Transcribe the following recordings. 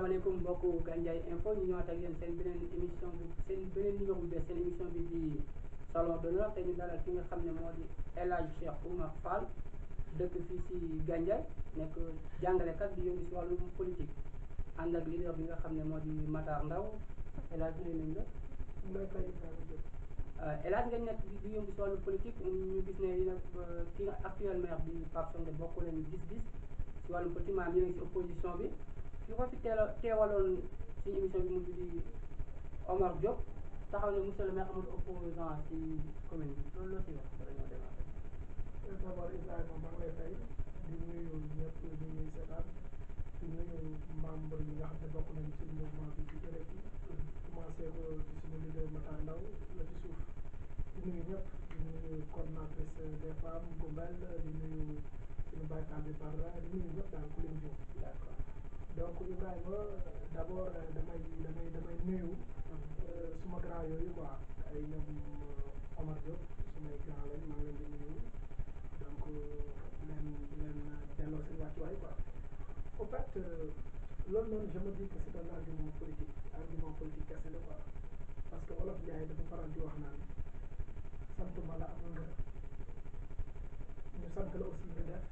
asalaamaaleykum mbokku Gandiaye info ñu ñëwaat ak yéen seen beneen émission bu seen beneen numéro bu bees seen émission bi di salon d'honneur te ñu dalal ki nga xam ne moo di El Hadj Cheikh Oumar Fall dëkk fii si Gandiaye nekk jàngalekat di yëngu si wàllum politique ànd ak leader bi nga xam ne moo di Matar Ndaw El Hadj nuyu nañ la. mooy fay Ibrahima Diop. El Hadj nga nekk di yëngu si wàllum politique ñu gis ne yéen ki nga actuel maire bi Pape Songe bokk leen gis-gis si wàllum politique maanaam yéen a ngi si opposition bi. ki ko fi teel a teewaloon ci émission bi mujj di Omar Diop taxaw ne monsieur le maire amul opposant ci commune bi loolu loo ci wax ba dañoo démarrer. d'abord Ibrahima maa ngi lay fay di nuyu ñëpp di nuyu seetaan di nuyu membre yi nga xam ne bokk nañu ci mouvement bi ci jëlee ci commencé ko ci suñu leader Matar Ndaw la ci suuf di nuyu ñëpp di nuyu coordonnatrice des femmes Goumbel di nuyu suñu baykat bi Barra di nuyu ñëpp daal ku leen jiw. d'accord donc Ibrahima d' abord damay damay damay nuyu suma grand yooyu quoi ay ñoom Omar Diop sumay grand lañ maa ngi leen di nuyu donc leen leen delloo seen wàccuwaay quoi au fait loolu noonu je me dis que c' est un argument politique argument politique kese la quoi parce que Wolof Njaay dafa faral di wax naan sant ma la amul nga ñu sant la aussi nga def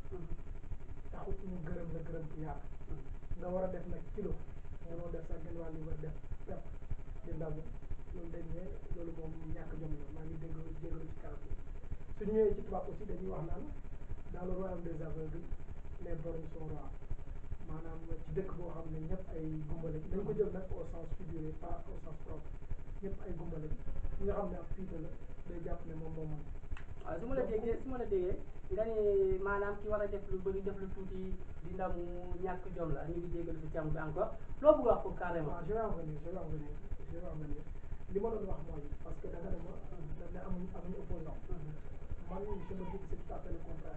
taxut ñu gërëm la gërëm bu yaatu nga war a def nag kilo nga doon def sax genn wàll yi war def pepp di ndaw loolu dañ ne loolu moom ñàkk jom la maa ngi dégg jégalu ci kàddu su ñu ñëwee ci tubaab aussi dañuy wax naan dans le royaume des aveugles les borgnes sont rois maanaam ci dëkk boo xam ne ñëpp ay gumbale dañ ko jël nag au sens figuré pas au sens propre ñëpp ay gumbale ñi nga xam ne ak fiita la day jàpp ne moom moo mën waaw su ma la déggee su ma la déggee nga ne maanaam ki war a def lu bëri def lu tuuti di ndamu ñàkk jom la ñu ngi jégalu si terme bi encore loo bëgg wax pour carrément. waaw je vais en venir je vais en venir je vais en venir li ma doon wax mooy parce que da nga ne ma da ne amuñ amuñu opposant man je me dis que c'est tout à fait le contraire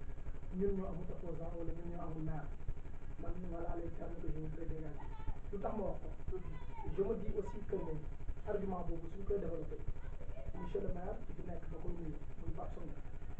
ñun ñoo amul opposant wala ñun ñoo amul maire man voilà les termes que je voudrais dégager lu tax ma wax ko je me dis aussi que ne argument boobu suñ koy développé monsieur le maire ci fi nekk da koy nuyu muy Pape Songe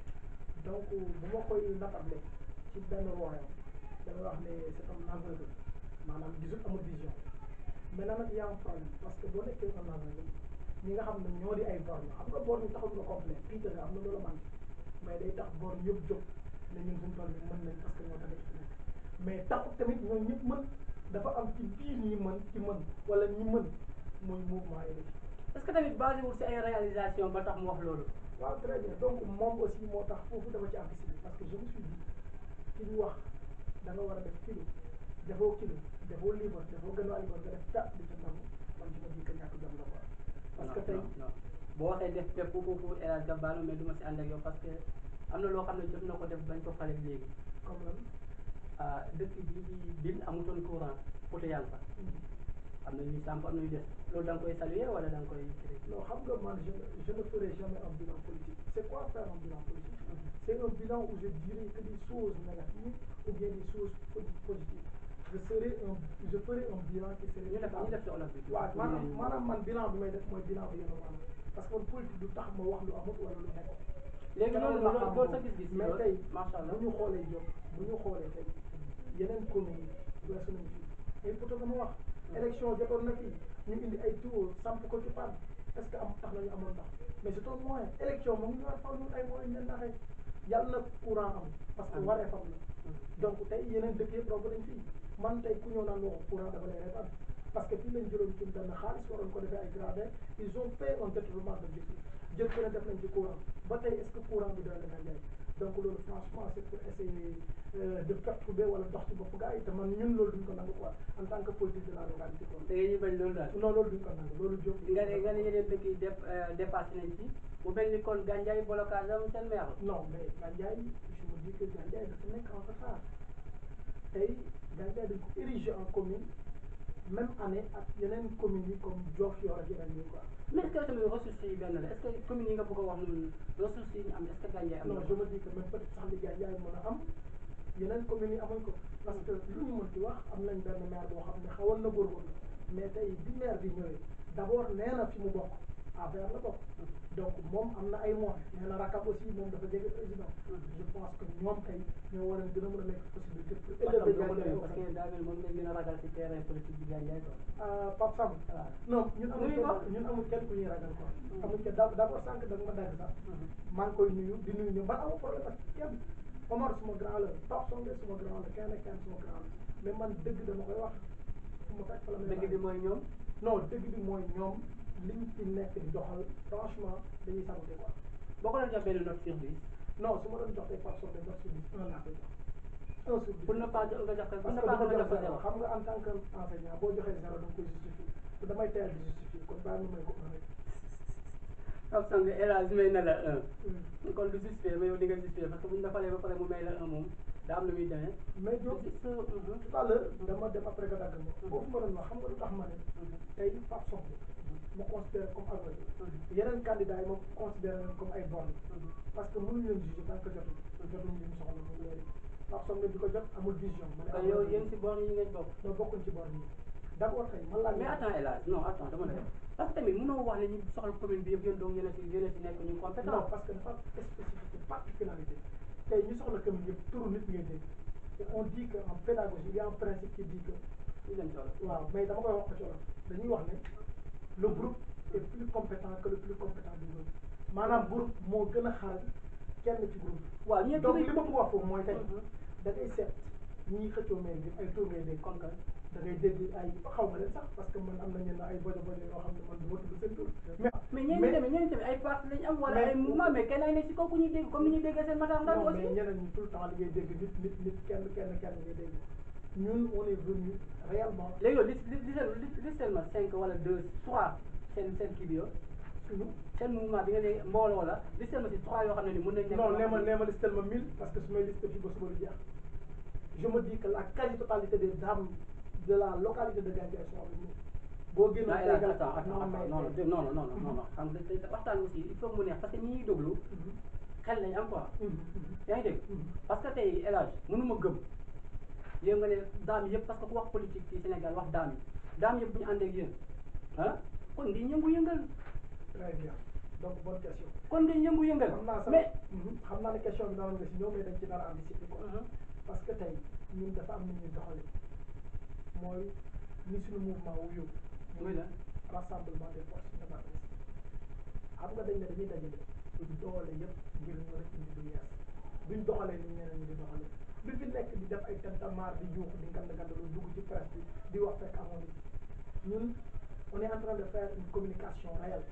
donc bu ma koy natable ci benn royaume damay wax ne c'est un aveugle maanaam gisul amul vision maintenant nag y a un problème parce que boo nekkee un aveugle ñi nga xam ne ñoo di ay borgne xam nga borgne taxul nga complet piite nga am na loola manqué mais day tax borgne yëpp jóg ne ñun suñu toll nii mën nañ parce que ñoo tamit fi nekk mais taxut tamit ñoo ñëpp mën dafa am ci biir ñi mën ci mën wala ñi mën muy mouvement yi est-ce que tamit basé wul si ay réalisation ba tax mu wax loolu. waaw très bien donc moom aussi moo tax foofu dafa ci anticiper parce que je me suis dit ki ñu wax da nga war a def kilo defoo kilo defoo libre defoo gën a libre nga def ta di ca nangu man je me dis que ñàkk jom la quoi parce que tey non non boo waxee def pepp foofu El Hadj Gabbalo mais du ma si ànd ak yow parce que am na loo xam ne jot na ko def bañ ko fale léegi comme lan ah dëkk bi di bil amutoon courant poto yaa ngi fa am na ñuy samp am na ñuy des loolu da nga koy saluer wala da nga koy non xam nga man je ne je ne ferai jamais un bilan politique c'est quoi faire un bilan politique c'est un bilan où je dirai que des choses négatives ou bien des choses po- positives je serai un je ferai un bilan qui serait ñu def ñu def si olof bi waaw maanaam maanaam man bilan bi may def mooy bilan bi yéen a maanaam parce que man politique du tax ma wax lu amut wala lu nekk léegi loolu loolu loolu sa gis-gis mais loolu tey macha allah bu ñu xoolee Diop bu ñu xoolee tey yeneen communes yi weesu nañu fii ay poto nga ma wax élection jotoon na fii ñu indi ay tour samp ko ci pan est ce que am tax nañu amoon tax mais c'est un moyen élection moom ñu war faw ñun ay moyens leen naxee yàlla na courant am parce que Am. waree fam la donc tey yeneen dëkk yëpp romb nañ fii man tey ku ñëw naan waxu courant dafa lay reetaan parce que fii lañ jëloon ci benn xaalis waroon ko defee ay gradin ils ont fait un détournement d'objectif jël ko ne def nañ ci courant ba tey est ce que courant bi doy na nga jaay donc loolu franchement c'est pour essayer euh, de perturber wala dox ci bopp gars yi te man ñun loolu duñ ko nangu quoi en tant que politique de la localité quoi da ngeen ñu bañ loolu daal non loolu duñ ko nangu loolu jóg nga ne nga ne yeneen dëkk yi def dépassé nañ ci mu mel ni kon Gandiaye blocage am seen maire non mais Gandiaye je me dis que Gandiaye dafa nekk en retard tey Gandiaye dañ ko érigé en commune même année ak yeneen communes yi comme Diofior ak yeneen yi quoi mais est-ce que tamit ressources yi benn la est-ce que commune yi nga bëgg a wax noonu ressources yi ñu am est-ce que Gandiaye am non na je me dis que même peut-être sax li Gandiaye mën a am yeneen communes yi amuñ ko parce que lu ñu mën ci wax am nañ benn maire boo xam ne xawoon na góorgóorlu mais tey bi maire bi ñëwee d'abord nee na fi mu bokk affaire la bokk donc moom am na ay moyens nee na rakam aussi moom dafa jege président je pense que ñoom tey ñoo war a gën a mën a nekk possibilité pour élever Gandiaye parce que daa mel moom lañ gën a ragal ci terrain politique bi Gandiaye quoi ah Pape Samb waaw non ñun amul Nuyu kenn ko. ñun amul kenn ku ñuy ragal quoi Mm. amul kenn d' abord sànq da nga ma dagg sax maa ngi koy nuyu di nuyu ñoom man amul problème ak kenn Omar suma grand la Pape Songe suma grand la kenn ak kenn suma grand la mais man dëgg dama koy wax fu ma fekk fa la may dëgg bi mooy ñoom non dëgg bi mooy ñoom liñ ci nekk di doxal franchement dañuy saboté quoi boo ko doon jox benn note sur dix non su ma doon jox tey Pape Songe neuf sur dix un laa koy jox un sur dix pour ne pas jo- nga jox ko pour parce ne que pas dama nga jox jox ko zéro zéro xam nga en tant que enseignant boo joxee zéro da nga koy justifier te damay teel di justifier kon bàyyi ma may ko un rek Pape Sangue élage may na la un Mm. kon du justifié mais yow di nga justifié parce que bu ñu la falee ba pare mu may la un moom daa am lu muy demee mais Diop Juste, mhm, tout à l'heure dama dem après nga dagg ma foofu ma doon wax xam nga lu tax ma ne mhm, tey Pape Songe ma considère comme aveugle mhm, yeneen candidats yi ma considéré leen comme ay borne mhm. parce que mënuñu leen juger tant que jotul jotul li ñu soxla moom léegi Pape Songe di ko jot amul vision ma ne kon yow yéen si bor yi ngeen bokk non bokkuñ ci borne yi d' abord tey man laa mais attends élage non attends dama ne parce que tamit mënoo wax ne ñu soxla commune bi yëpp yéen donc yéen a si yéen a si nekk ñu non compétent parce que dafa am spécificité particularité tey ñu soxla commune yëpp turu nit ngay dégg te on dit que en pédagogie il y a un principe qui dit que ñu dem soxla waaw mais dama koy wax ko ci wolof dañuy wax ne le groupe est plus compétent que le plus compétent du groupe maanaam groupe moo gën a xarañ kenn ci groupe waaw ñëpp donc li ma bëgg wax foofu mooy tey Mhm. da ngay seet ñiy xëccoo maire bi ay tour ngay dégg comme que da ngay dégg ay xaw ma leen sax parce que man am na ñenn ay bojo bojo yoo xam ne man du ma tudd seen tur mais mais ñeneen tamit ñeneen tamit ay parti lañ am wala mais- ay mouvement mais kenn ay nekk si kaw ku ñuy dégg comme ni ñuy déggee seen matar ndaw non aussi mais ñeneen ñi tout le temps li ngay dégg nit nit nit kenn kenn kenn ngay dégg ñun on est venu réellement léegi yow li li li li seen ma cinq wala deux trois seen seen kii bi yow suñu seen mouvement bi nga ne mbooloo la li seen ma si trois yoo xam ne ni mën nañ nekk non nee ma nee ma listel ma mille parce que su may liste fii ba suba du jeex je me dis que la quasi totalité des dames de la localité de Gandiaye sont avec nous boo génnoon non tey attends nga- attends attends non, mais- non non non non non non xam nga dañ- waxtaan aussi il faut mu neex parce que ñi ñuy déglu Mhm, xel lañ am quoi mhm, mhm, yaa ngi dégg mhm. parce que tey El Hadj mënuma gëm yéen nga ne daam yëpp parce que ku wax politique fii Sénégal wax daam yi daam yëpp bu ñu àndee ak yéen ah kon di yëngu-yëngal très bien donc bonne question kon di yëngu-yëngal xam naa sax mais mhm, xam naa ne question bi danoon nga si ñëw mais dañ ci dara anticiper quoi Mhm. parce que tey ñun dafa am ni ñuy doxale mooy ni suñu mouvement wuyu muy la rassemblement des forces indépendantistes xam nga dañ ne dañuy dajale doole yëpp ngir ñu rek indi lu yees duñ doxalee ni ñeneen ñi di doxalee du fi nekk di def ay tentamar di yuux di ngand ngand lu dugg ci presse bi di wax fekk amoon nit ñun on est en train de faire une communication réelle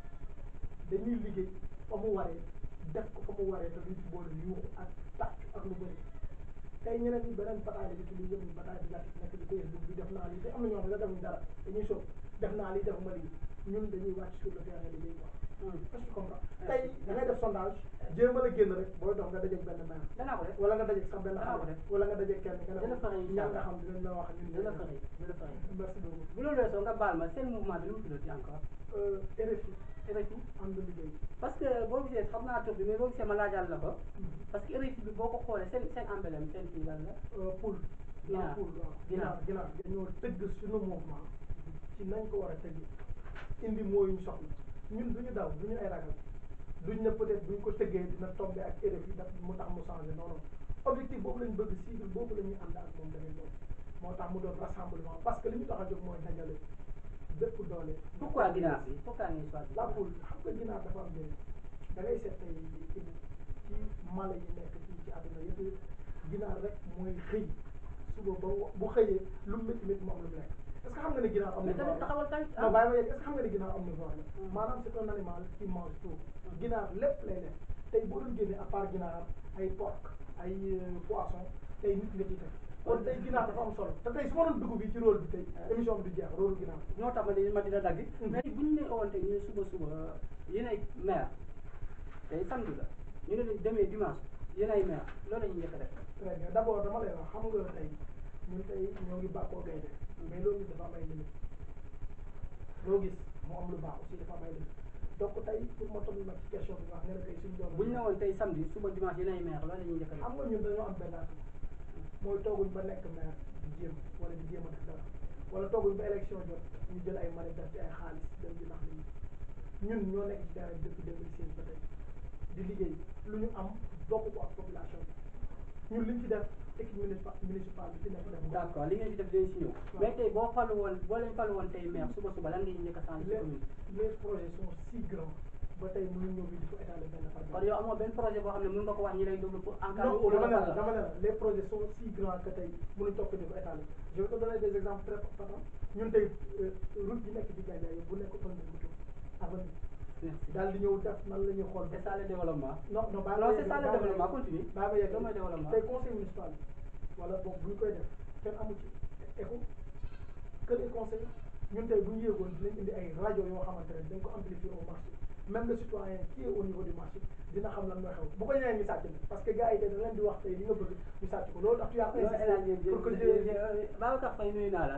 dañuy liggéey fa mu waree def ko fa mu waree te duñ ci boole yuuxu ak tàcc ak lu bëri tey ñeneen ñi beneen bataille bi utilisé muy bataille bi gàtt nekk di Facebook bi def naa lii te am na ñoo xam ne defuñ dara dañuy sóob def naa lii defuma lii ñun dañuy wàcc sur le terrain liggéey quoi Mhm. est-ce que tu comprends tey da ngay def sondage jéem a la génn rek booy dox nga dajeeg benn maire danaa ko def wala nga dajeeg sax benn Danaa ko xale def. wala nga dajeeg kenn nga Dina ne fexe incha ñaan nga Allah. xam dinañ la wax ñun dina fexe dina fexe merci beaucoup bu loolu weesoo nga baal ma seen mouvement bi lu mu tuddati encore Euh, RFI RFI ànd liggéey parce que boo gisee xam naa tur bi mais boo gisee ma laajal la ko parce que RFI bi boo ko xoolee seen seen emblème seen kii lan la Euh, poul Ginaar. non poul waaw Ginaar. ginaar ginaar dañoo tëgg suñu mouvement ci nañ ko war a tëgg indi mooy ñu soxla ñun duñu daw duñu ay ragal duñ ne peut-être buñ ko tëggee dina tombé ak RFI daf mu tax mu changé non non objectif boobu lañ bëgg cible boobu la ñuy ànd ak moom tamit boobu moo tax mu doon rassemblement parce que li ñu tax a jóg mooy dajale bépp doole pourquoi ginaar bi pourquoi ngay choisir la poule xam nga ginaar dafa am njëriñ da ngay seet tey ci mala yi nekk fii ci àdduna yëpp ginaar rek mooy xëy suba ba wa- bu xëyee lu mu métti métti mu am lu mu lekk est-ce que xam nga ne ginaar am mais na tamit taxawal tamit non bàyyi ma yegg est-ce que xam nga ne ginaar am na voix la Hmm. maanaam c'est un animal qui mange tout ginaar lépp lay lekk tey boo doon génne à part ginaar ay porc ay euh, poisson tey nit nga ciy teg kon tey ginaar dafa am solo te tey su ma doon dugg fii ci rôle bi tey émission bi du jeex rôle ginaar ñoo tax ma di ma dina dagg Mhm. mais bu ñu ne woon tey ñu ne suba suba yéen ay maire tey samedi la ñu ne leen demee dimanche yéen ay maire loolu la ñuy njëkk a def très bien d'abord dama lay wax xam nga tey ñun tey ñoo ngi bàkkoo gaynde mais loolu dafa am ay limite loo gis mu am lu baax aussi dafa am ay limite donc tey pour ma toll nag ci question bi wax nga ne tey suñu doom bu ñu ne woon tey samedi suba dimanche yéen ay maire loolu la ñuy njëkk a def xam nga ñun dañoo am benn at mooy tooguñ ba nekk maire di jéem wala di jéem a def dara wala tooguñ ba élection jot ñu jël ay manif def ci ay xaalis dem di nax nit ñi ñun ñoo nekk ci terrain depuis 2016 ba tey di liggéey lu ñu am bokk ko ak population bi ñun li ñu fi def équipe municipal municipale bi fi nekk def d' accord li ngeen ci def dinañ si ñëw mais tey boo falu woon boo leen falu woon tey maire suba suba lan ngay njëkk a changé ci les commune les projets sont si grands ba tey mënuñ ñëw bi di ko étaler benn par kon benn yow amoo benn projet boo xam ne mën nga ko wax ñi lay déglu pour en cas non ñu dama ne fal la la. dama ne la les projets sont si grands que tey mënuñ topp di ko étaler je vais te donner des exemples très patents ñun tey euh, route yi nekk ci Gandiaye yëpp bu nekk fan lañ ko tudd avenue merci daal di ñëw def nan la ñuy xool c'est ça le développement. non non baa non c'est ça le développement continue. baa ma yegg loolu mooy développement. tey conseil municipal bi wala boog bu ñu koy def kenn amu ci écho que les conseils ñun tey bu ñu yéegoon dinañ indi ay rajo yoo xamante ne dañ ko amplifier au marché même le citoyen qui est au niveau du marché dina xam lan mooy xew bu ko ñëwee ñu sàcc na parce que gars yi tey da leen di wax tey li nga bëgg ñu sàcc ko loolu tax tu as loolu El Hadj insisté pour que Dieng je Babacar Faye nuyu naa la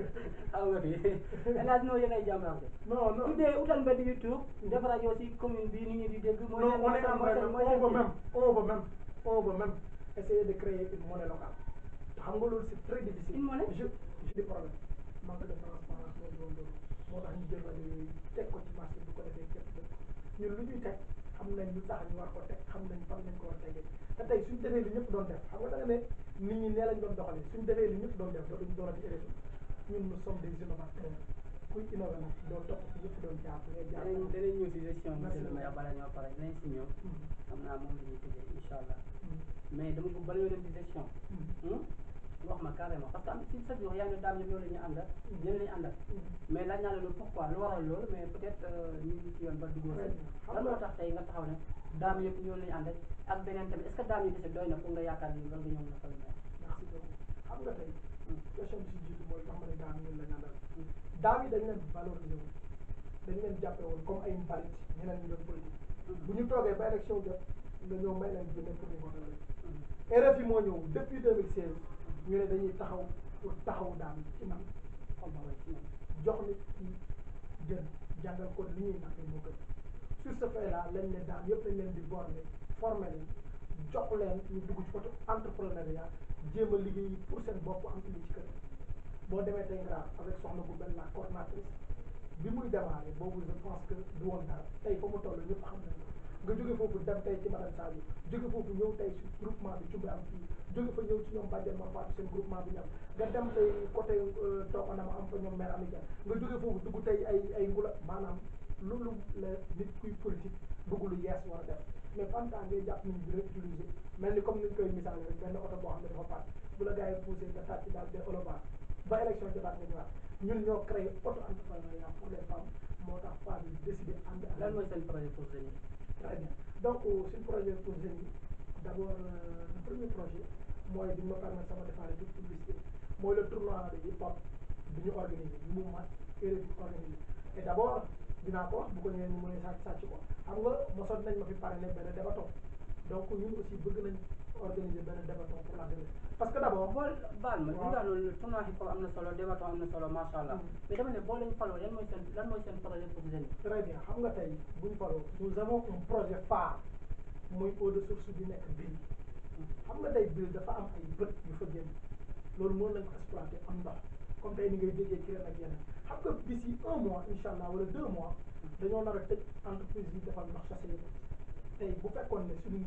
xaw nga fi El Hadj noo yéen ay jàmbaar de. non non tuddee utal mbedd YouTube def rajo si commune bi nit ñi di dégg. mooy non seen- on mooy est seen- en mooy train seen- de mooy on seen va kii. même on va même on va même essayer de créer une monnaie locale te xam nga loolu c'est très difficile Une monnaie? je j'ai des problèmes manque de transparence mooy doon loolu moo tax ñu jël rajo yooyu teg ko ci marché bu ko defee képp def ko ñun lu ñuy teg xam nañ lu tax ñu war ko teg xam nañ fan lañ ko war a tegee te tey suñ defee li ñëpp doon def xam nga da nga ne nit ñi nee lañ doon doxalee suñ defee li ñëpp doon def dootuñ doonati élection ñun nous sommes des innovateurs kuy innové nag doo topp ci ñëpp doon jaar ngay jaar danañ danañ ñëw si gestion Merci monsieur le maire bala ñoo pare dinañ si ñëw Mhm. xam naa moom la ñuy tëjee incha allah Mhm. mais dama bëgg bala ñoo dem si gestion Mhm. hmm, wax ma carrément parce que am si sa jox yaa ngi daam yëpp loolu la ñuy àndal yéen la ñuy àndal Mhm. mais laaj naa la loolu pourquoi lu waral loolu mais peut être ñu ngi ci yoon ba duggoo Très bien. si lan moo tax tey nga taxaw ne daam yëpp ñoo la ñu àndal ak beneen tamit est ce que daam yi kese doy na pour nga yaakaar ni loolu nga ñëw na fal maire merci beaucoup xam nga tey Hmm. question bi si jiitu mooy tax ma ne daam ñun la ñu àndal daam yi dañ leen valoriser woon dañ leen jàppe woon comme ay mbalit ñeneen ñu doon politique bu ñu toogee ba élection jot nga ñëw may leen jëndee pour ñu voter leen RFI moo ñëw depuis 2016 ñu ne dañuy taxaw pour taxaw daam yi ci man xam nga way ci ñoom jox nit ki jën jàngal ko li ñuy nappee moo gën sur ce fait là lañ ne daam yëpp lañ leen di borné formé leen jox leen ñu dugg ci côté entrepreneuriat jéem a liggéey pour seen bopp am li ci kër boo demee tey Ngara avec soxna bu benn la coordinatrice bi muy démarré boobu je pense que du woon dara tey fa mu toll ñëpp xam nañ ko nga jóge foofu dem tey ci madame Sadio jóge foofu ñëw tey ci groupement bi Cumbe am fii jóge fa ñëw ci ñoom Badiane ma faatu seen groupement bi ñam nga dem tey côté Tooxana ma am fa ñoom maire Amidia nga jóge foofu dugg tey ay ay ngula maanaam loolu la nit kuy politique bëgg lu yees war a def mais en tant ngay jàpp nit ñi di réutiliser mel ni comme ni ñu koy misaale rek benn oto boo xam ne dafa paat bu la gars yi poussé nga tàcc daal de olobar ba élection jotaat nga ñëwaat ñun ñoo créé auto entrepreneuriat pour les femmes moo tax femmes yi décidé ànd ak lan mooy seen projet pour jeunes yi Très bien donc suñu projet pour jeunes yi d' abord euh, le premier projet mooy di ma permettre sama defaale toute publicité mooy le tournoi de hip hop bi ñu organisé bi mouvement RFI organisé et d' abord dinaa ko wax bu ko ñëwee ñu mën a sàcc sàcc ko xam nga mosoon nañ ma fi parrainé benn débaton donc ñun aussi bëgg nañ organiser benn débaton pour la jeunesse parce que d' abord boo baal ma waaw. li nga loolu tournoi hip hop am na solo débaton am na solo macha allah Mm. mais dama ne boo leen faloo yan mooy seen lan mooy seen projet pour jeunes yi très bien xam nga tey bu ñu faroo nous avons un projet phare muy eau de source bi nekk bii xam nga tey biir dafa am ay bët yu fa génn loolu mën nañ ko exploiter am ndox comme tey ni ngay déggee ci ren ak yeneen xam nga d'ici un mois incha allah wala deux mois dañoo nar a tëj entreprise yi defal ndox sachet yi tey bu fekkoon ne suñu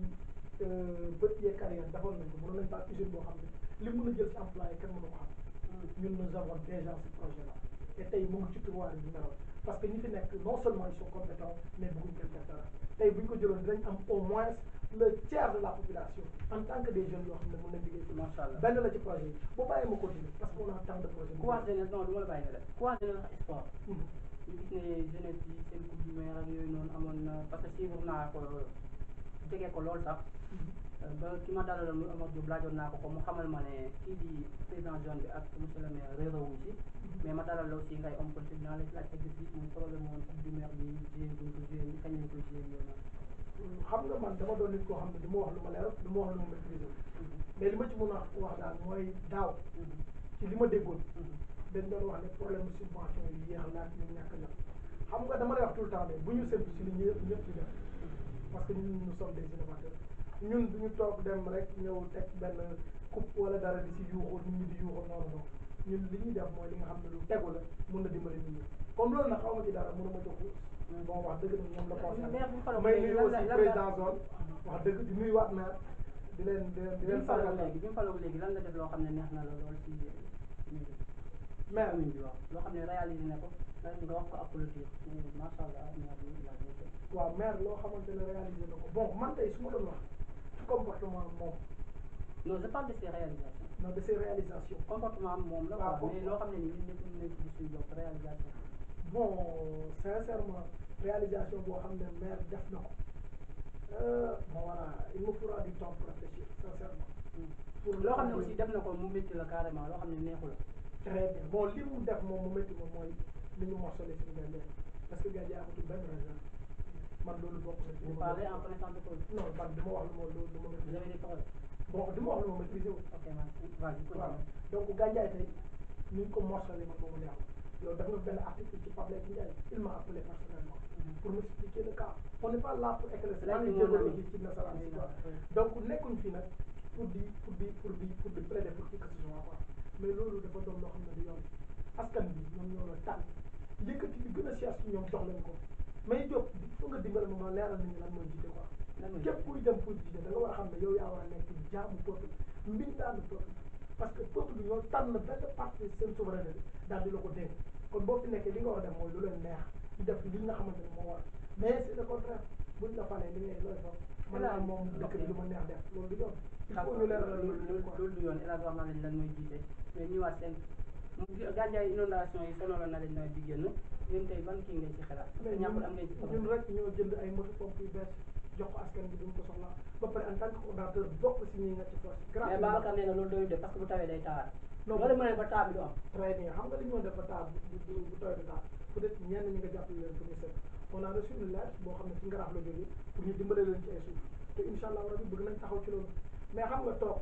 bët yee carrière defoon nañ ko mënoon nañ fa am usine boo xam ne li mën a jël ci employé kenn mënu ko xam ñun nous avons déjà ce projet là et tey mu ngi ci tiroir bi meloon parce que ñi fi nekk non seulement ils sont compétents mais bëgguñ kenn def dara tey bu ñu ko jëloon dinañ am au moins le tiers de la population en tant que des jeunes yoo xam ne mën nañ liggéey ci macha allah benn la ci projet yi boo bàyyee ma continuer parce que on a tant de projets ku wax jeunesse non du ma la bàyyi nga def ku wax jeunesse wax sport Mhm. ñu gis ne jeunesse yi seen coupe du maire ak yooyu noonu amoon na parce que suivre naa ko jege ko lool sax Mhm. ba ki ma dalaloon muy Omar Diop laajoon naa ko ko mu xamal ma ne kii di président zone bi ak monsieur le maire réeroo wuñ ci mais ma dalal la aussi ngay homme politique naa la laaj sa gis-gis muy problème woon coupe du maire bi joué buñ ko joué ni kañ lañ ko joué yooyu noonu xam nga man dama doon nit koo xam ne du ma wax lu ma leer du ma wax lu ma maîtriser mais li ma ci mën a wax daal mooy daaw ci li ma déggoon dañ doon wax ne problème subvention yi yéex laaj ñu ñàkk a jot xam nga dama lay wax tout le temps ne bu ñu séntu ci li ñëpp ñëpp di def parce que ñun nous sommes des innovateurs ñun du ñu toog dem rek ñëw teg benn coupe wala dara di si yuuxu nit ñi di yuuxu noonu noonu ñun li ñuy def mooy li nga xam ne lu tegu la mun na dimbali nit ñi comme loolu nag xaw ma ci dara mënuma jox bon wax dëgg nag ñoom la concerné maire bi faloo may léegi nuyu lan aussi la lan président zone wax dëgg di nuyuwaat maire di leen di leen di bi mu leen faloo sargal léegi bi mu faloo léegi lan la def loo xam ne neex na la lool ci maire commune bi waaw loo xam ne réalisé na ko nga wax ko ak politique macha allah maire bi il a bien fait. waaw maire loo xamante ne réalisé na ko bon man tey su ma doon wax ci comportement moom non je parle de ses réalisations non de ses réalisations comportement am moom la waaw quoi mais loo xam ne nii ñun ñëpp ñu nekk ci suñu bopp réalisation bon sincèrement réalisation boo xam ne maire def na ko euh, bon voilà il me faudra du temps pour réfléchir sincèrement pour loo xam ne aussi def na ko mu métti la carrément loo xam ne neexu la très bien bon li mu def moom mu métti moom mooy li ñu morcelé suñu gàncax parce que gàncax amatul benn réserve man loolu bokk na ci li vous ma parlez en connaissance de cause non man du ma wax lu ma lu lu ma vous maîtriser avez des paroles bon du ma wax lu ma maîtriser wu ok merci vas-y waaw continue donc gàncax tey ni ñu ko morcelé man moomu neexul yow def nga benn article ci Pape Leyti Ndiaye il m'a appelé personnellement pour m'expliquer le cas on n'est pas là pour éclaircir maa ngi Léegi jégalu moom aussi ci nasaraan si quoi Oui. donc nekkuñ fi nag pour di pour di pour di pour di plaider pour qui que ce soit quoi mais loolu dafa doon loo xam ne du yoon askan bi ñoom ñoo la tànn yëkkati li gën a cher ci ñoom jox leen ko mais Diop il faut nga dimbale ma ma leeral nit ñi lan mooy jiite quoi lan mooy képp kuy dem pour jiite da nga war a xam ne yow yaa war a nekk jaamu peuple mbindaanu peuple parce que peuple bi ñoo tànn benn partie seen souveraineté daal di la ko dénk kon boo fi nekkee li nga war a def mooy lu leen neex di def li nga xamante ne moo war mais c'est le contraire buñ la falee li ngay looy fa mën naa moom dëkk bi lu ma neex def loolu du yoon il faut ñu leeral loolu loolu quoi loolu du yoon El Hadj wax na leen lan mooy jiite mais ñëwaat seen gàncax inondation yi sonaloon na leen nawet bi génn yéen tey ban kii ngay ci xalaat parce que mais ñàkkul am ngeen ci ñun problème ñun rek ñoo jënd ay moto pompe yu bees jox ko askan bi duñ ko soxla ba pare en tant que coordinateur bokk si ñi nga ci force mais Babacar nee na loolu doyul de parce que bu tawee day tawaat Non, loolu mën ne ba taa bi du am très bien xam nga li ñu doon def ba taal bu bu bu tawee ba taal peut être ñenn ñi nga jàppale leen pour ñu set on a reçu une lettre boo xam ne ci ngaraaf la jógee pour ñu dimbale leen ci ay suuf te incha allah rabi bëgg nañ taxaw ci loolu mais xam nga toog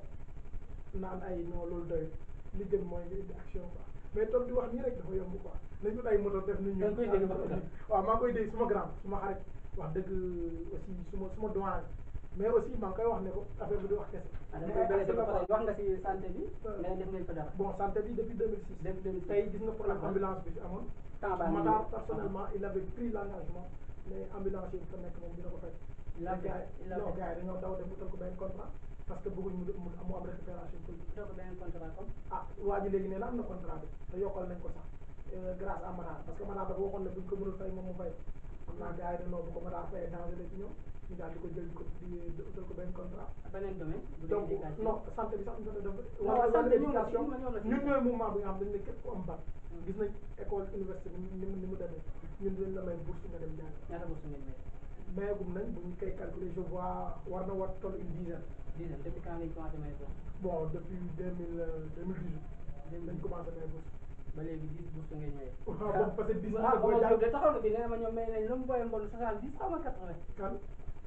naan ay non loolu doy li gën mooy nga indi action quoi mais toog di wax nii rek dafa yomb quoi nañu ay moto def nit Da nga koy dégg ba pare. waaw maa ngi koy dégg suma grand suma xarit wax dëgg aussi suma suma doyen mais aussi maa ngi koy wax ne ko affaire bi di wax kese ah da mais nga koy action bëri ba la pare quoi. wax nga ci santé bi Euh. mais def ngeen fa dara bon santé bi depuis 2006 Depuis 2006. tey gis nga problème Ah. ambulance bi fi amoon temps baa ngi Matar ñëw. personnellement il avait pris l'engagement mais ambulance yi fa nekk moom dina ko fay Il a fait- gars il a yi non fait. gars yi dañoo daw dem utal ko benn contrat parce que bëgguñ mu mu mu am récupération politique doo ko beneen contrat comme ah waa ji léegi nee na am na contrat bi te yokkal nañ ko sax euh, grâce à Matar parce que Matar dafa waxoon ne buñ ko mënul fay moom mu fay xam naa gars yi dañoo bu ko Matar fayee danger la ci ñoom ñu daal di ko jël di ko di di utal ko benn contrat beneen domaine bu dee donc éducation. non santé bi sax ñu def Non, wala santé wala ñëw na éducation ci, ma ñëw na ci. ñun ñooy mouvement bi nga xam dañ ne képp ku am bac Mm. gis nañ école université ni mu ni mu ni mu demee ñun dañ la may bourse nga dem jàng ñaata bourse ngeen may mais gum nañ bu ñu koy calculer je vois war na war toll une dizaine dizaine depuis quand ngeen commencé may bourse bon depuis deux mille deux mille dix huit dañ commencé may bourse ba léegi dix bourse ngeen may waaw bon parce que dix ah booy Omar Diop jàng de taxaw na fi nee na ma ñoom may nañ lu mu booyee mboolu soixante dix xaw ma quatre vingt kan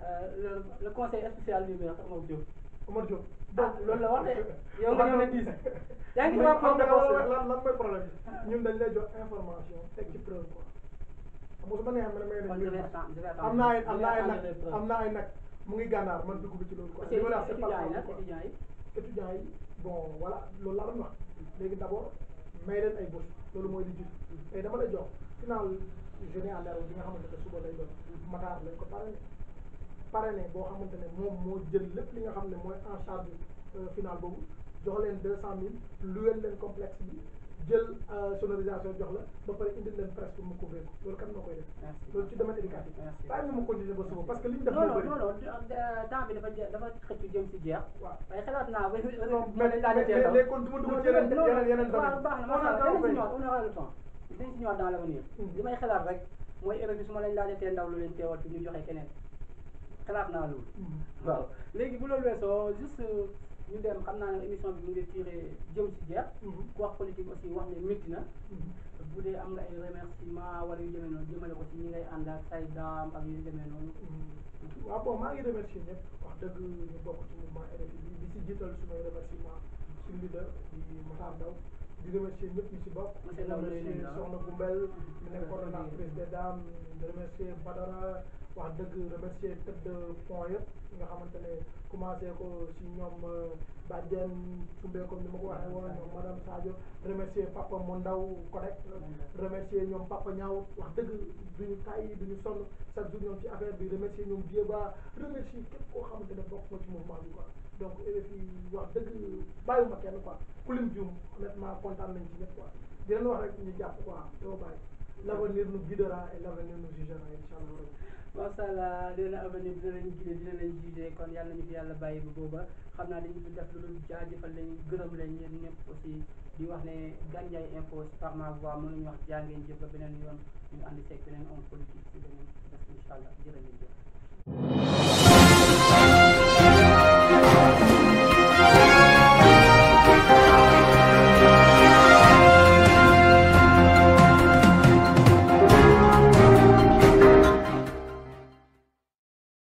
le le conseil spécial du maire Omar Diop Omar Diop ah loolu la wax de yow nga ñëw ne dix yaa ngi ci Mais waa xam nga Pôle lan lan lan mooy problème bi ñun dañ lay jox information teg ci preuve quoi xam nga su ma neexee ma ne may kon nañ je vais mille attendre je vais attendre am naa ay je am vais naa ay attendre les nag preuves. am naa ay nag mu ngi gànnaar man dugg ci loolu quoi. parce que li ma la wax c'est étudiants yi pas nag quoi. étudiants yi étudiants yi bon voilà loolu laa doon wax léegi d' abord may leen ay bourse loolu mooy li jiitu tey dama lay jox final journée en herbe bi nga xamante ne suba lay doon Matar lañ ko parrainé parrainé boo xamante ne moom moo jël lépp li nga xam ne mooy en charge euh, final boobu jox leen deux cent mille luweel leen complexe bi jël euh, sonorisation jox la ba pare indil leen presse pour mu couvrir ko loolu kan moo koy def merci loolu ci domaine éducatif Merci. bàyyi ma ma continuer ba suba parce que li ñu def non moo non bëri non non temps bi dafa je- dafa xëcc jëm si jeex waaw waaye xalaat naa ba non ma mais dañ laa mais def mais kon du ma dugg ci yeneen yeneen yeneen waaw domaine baax na on a macha allah temps dinañ si fay. ñëwaat on aura le temps dinañ si ñëwaat dans l'avenir Mhm. li may xalaat rek mooy heure bi su ma lañ laajatee ndaw lu leen teewal fi ñu joxe keneen xalaat naa loolu Mhm. waaw léegi bu loolu weesoo juste ñu dem xam naa ne émission bi mu ngi tiré jëm si jeex Mhm. ku wax politique aussi wax ne métti na Mhm. bu dee am nga ay remerciement wala yu demee noonu jëmale ko ci ñi ngay ànd ak say daam ak yu demee noonu waaw bon maa ngi remercier ñëpp wax dëgg ñu bokk ci mouvement RFI bi di si jiital sumay remerciement suñu leader di Matar Ndaw di remercier ñëpp ñu si bokk di Monsieur Ndaw nuyu nañ remercier la. Soxna Gumbel mi nekk coordonnatrice des dames di remercier Badara wax dëgg remercier tête de pont yëpp nga xamante ne commencé ko si ñoom Badiane Soumbe comme ni ma ko waxee woon ñoom madame Sadio remercier papa mu ndaw correct remercier ñoom papa ñaaw wax dëgg duñu tàyyi duñu sonn chaque jour ñoom ci affaire bi remercier ñoom Dieba remercier képp koo xamante ne bokk nga ci mouvement bi quoi donc RFI wax dëgg bàyyiwuma kenn quoi ku lim juum honnêtement kontaan nañ ci ñëpp quoi di leen wax rek ñu jàpp quoi doo bàyyi l'avenir nous guidera et l'avenir nous jugera incha allah macha allah dina avenir dina leen guidé dina leen jugé kon yàlla nañu fi yàlla bàyyi bu booba xam naa dañu fi def lu dul jaajëfal leen gërëm leen yéen ñëpp aussi di wax ne Gandiaye info par ma voix mën nañu wax jaa ngeen jëf ba beneen yoon ñu ànd seeg beneen homme politique si beneen bés incha allah jërë ngeen jëf